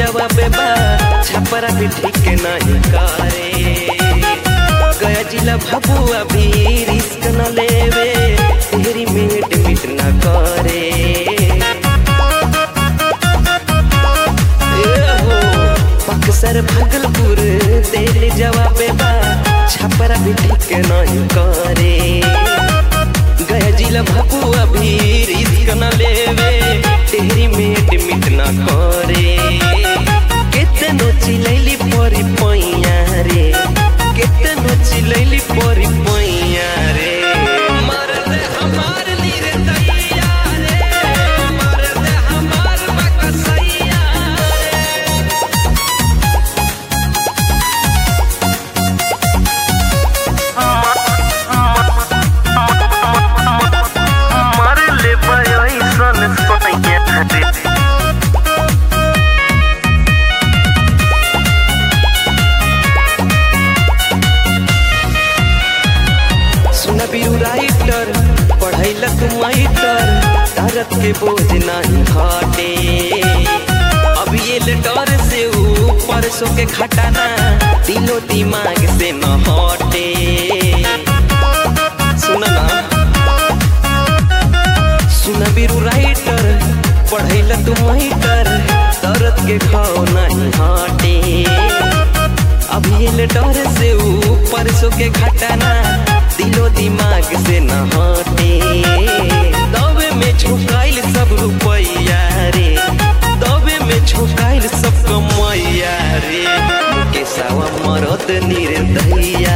जवाब बा छपरा भी ठीक नहीं करे गया जिला भाबू अभी रिस्क न लेवे तेरी मेट मिट न करे ए हो बक्सर भागलपुर तेरे जवाब बा छपरा भी ठीक नहीं करे गया जिला भाबू अभी रिस्क न लेवे तेरी मेट मिट न करे केतनो चिलैली परी पैया रे केतनो चिलैली परी पैया रे मरद हमार नीर दैया रे मरद हमार बकसैया रे मार ले ऐसन सोनिया रे सुना बीरू राइटर पढ़ैला तुम माइटर तारत के बोझ नहीं घटे अब ये लेटर से ऊपर सो के खटाना दिलो दिमाग से न हटे सुना ना सुना बीरू राइटर पढ़ैला तुम माइटर तारत के खाओ नहीं हटे अब ये लेटर से ऊपर सो के घटाना दिलो दिमाग से न हटे दबे में झुकाइल सब रुपैया रे दबे में झुकाइल सब कमैया रे के सावा मरद निर्दया